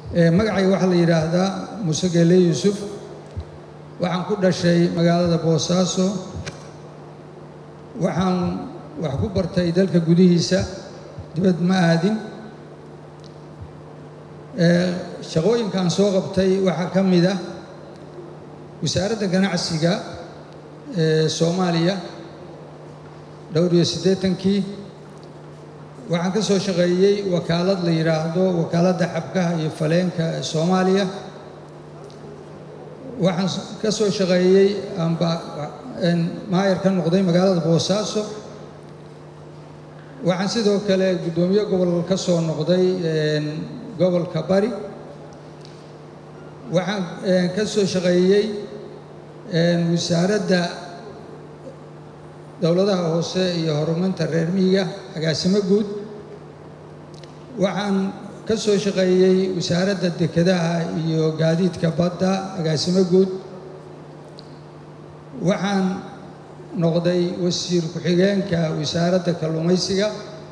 magacayga waxaa la yidhaahdaa muuse geele yuusuf waxaan ku dhashay magaalada boosaaso waxaan wax ku bartay dalka gudihiisa dibad ma aadin shaqooyinkan soo qabtay waxaa ka mid ah wasaaradda ganacsiga ee soomaaliya dhowr iyo siddeetankii waxaan ka soo shaqeeyey wakaalad la yidhaahdo wakaaladda xabkaha iyo faleenka ee soomaaliya waxaan ka soo shaqeeyey amba maayar ka noqday magaalada boosaaso waxaan sidoo kale guddoomiye gobol ka soo noqday gobolka bari waxaan ka soo shaqeeyey wasaaradda dowladaha hoose iyo horumarinta reer miyiga agaasimo guud waxaan ka soo shaqeeyey wasaaradda dekedaha iyo gaadiidka badda agaasimo guud waxaan noqday wasiir ku-xigeenka wasaaradda kalluumaysiga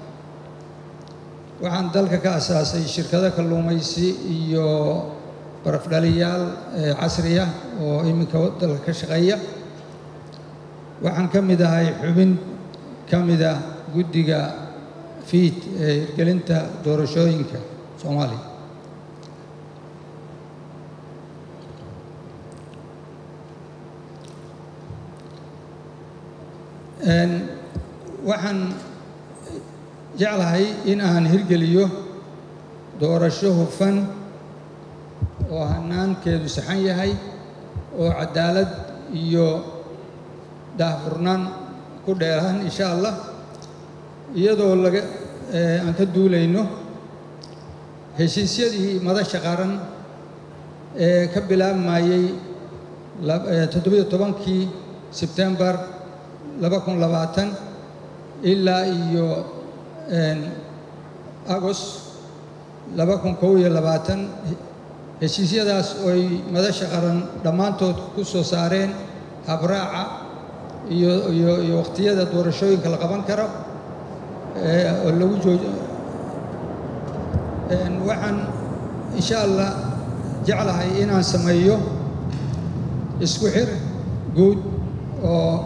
waxaan dalka ka asaasay shirkado kalluumaysi iyo barafdhaliyaal casriya oo iminka dalka ka shaqeeya waxaan ka mid ahay xubin ka mid ah guddiga fiid ee hirgelinta doorashooyinka soomaaliya waxaan jeclahay in aan hirgeliyo doorasho hufan oo hanaankeedu saxan yahay oo cadaalad iyo daahfurnaan ku dheeraan insha allah iyadoo laga aan ka duulayno heshiisyadii madasha qaran ee ka bilaabmayey toddobiyo tobankii sebtembar laba kun labaatan ilaa iyo agost laba kun kow iyo labaatan heshiisyadaas ooy madasha qaran dhammaantood ku soo saareen habraaca iyo iyo iyo wakhtiyada doorashooyinka la qaban karo oo lagu joojo waxaan insha allah jeclahay inaan sameeyo isku xir guud oo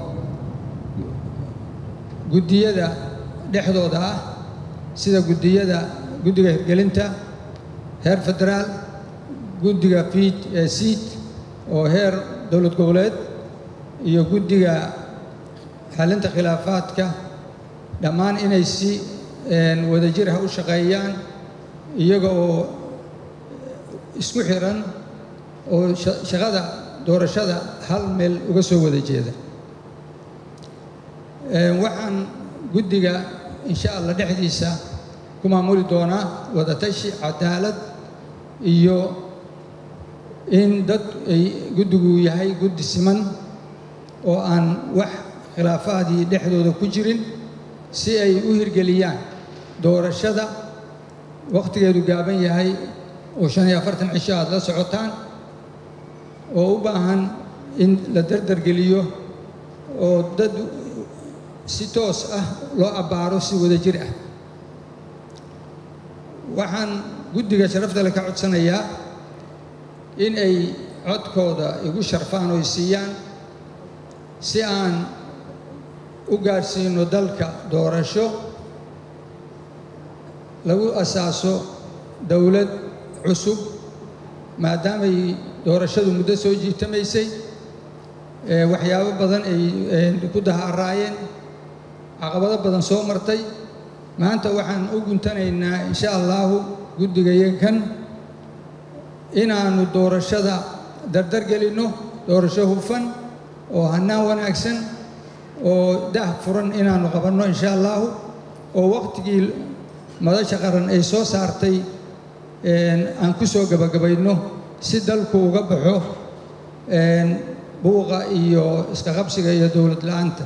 guddiyada dhexdooda ah sida guddiyada guddiga hirgelinta heer federaal guddiga fiid ee siid oo heer dowlad goboleed iyo guddiga xalinta khilaafaadka dhammaan inay si wadajir ah u shaqeeyaan iyaga oo isku xiran oo shaqada doorashada hal meel uga soo wada jeeda waxaan guddiga insha allah dhexdiisa ku maamuli doonaa wadatashi cadaalad iyo in dad ay guddigu yahay guddi siman oo aan wax khilaafaadii dhexdooda ku jirin si ay u hirgeliyaan doorashada wakhtigeedu gaaban yahay oo shan iyo afartan cisho aad la socotaan oo u baahan in la dardargeliyo oo dad si toos ah loo abbaaro si wada jir ah waxaan guddiga sharafta le ka codsanayaa in ay codkooda igu sharfaan oo siiyaan si aan u gaadhsiino dalka doorasho lagu asaaso dowlad cusub maadaamay doorashadu muddo soo jiitamaysay waxyaabo badan ay ku daharaayeen caqabado badan soo martay maanta waxaan u guntanaynaa insha allaahu guddigayakan inaannu doorashada dardar gelinno doorasho hufan oo hannaan wanaagsan oo dah furan inaannu qabanno insha allaahu oo wakhtigii madasha qaran ay soo saartay aan ku soo gabagabayno si dalku uga baxo buuqa iyo isqaqabsiga iyo dowlad la'aanta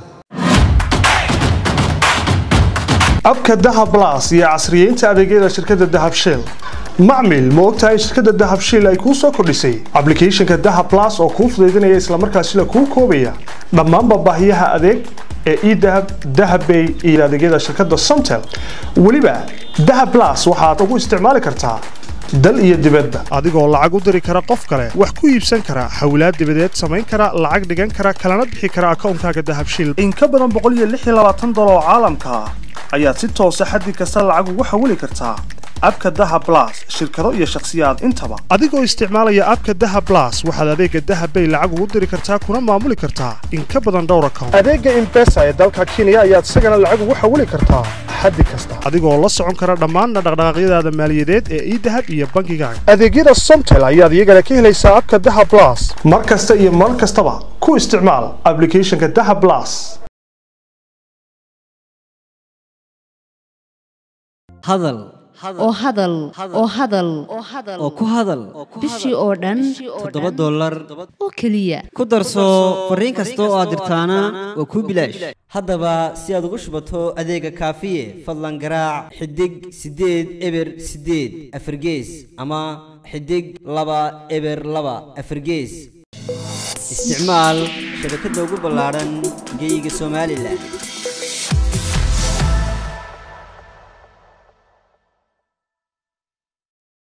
abka dahab las iyo casriyeynta adeegyada shirkadda dahab shell macmil ma ogtahay shirkadda dahab shell ay kuu soo kordhisay ablicathonka dahab las oo kuu fudaydinaya islamarkaasina kuu koobaya dhammaanba baahiyaha adeeg ee edahab dahabbay iyo adeegyada shirkadda somtel weliba dahab las waxaad ugu isticmaali kartaa dal iyo dibadda adigoo lacag u diri kara qof kale wax ku iibsan kara hawlaad dibadeed samayn kara lacag dhigan kara kalana bixi kara akoonkaaga dahabshiil in ka badan dolar oo caalamka ah ayaad si toosa xaddi kasta lacag ugu xawili kartaa abka daha blas shirkado iyo shakhsiyaad intaba adigoo isticmaalaya abka daha blas waxaad adeega dahabbay lacag ugu diri kartaa kuna maamuli kartaa in ka badan dhowr account adeega imbesa ee dalka kenya ayaad isagana lacag ugu xawili kartaa xaddi kasta adigoo la socon kara dhammaan dhaqdhaqaaqyadaada maaliyadeed ee idahab iyo bangigaaga adeegyada somtel ayaad iyagana ka helaysaa abka daha blas mar kasta iyo mar kastaba ku isticmaal applicationka daha blas hadal oo hadal oo hadal oo ku hadal bishii oo dhan toddoba dollar oo keliya ku darso fariin kasta oo aad dirtaana waa kuu bilaash haddaba si aad ugu shubato adeega kaafiye fadlan garaac xidig siddeed eber siddeed afargees ama xidig laba eber laba afargees isticmaal shabakadda ugu ballaadhan geyga somalilan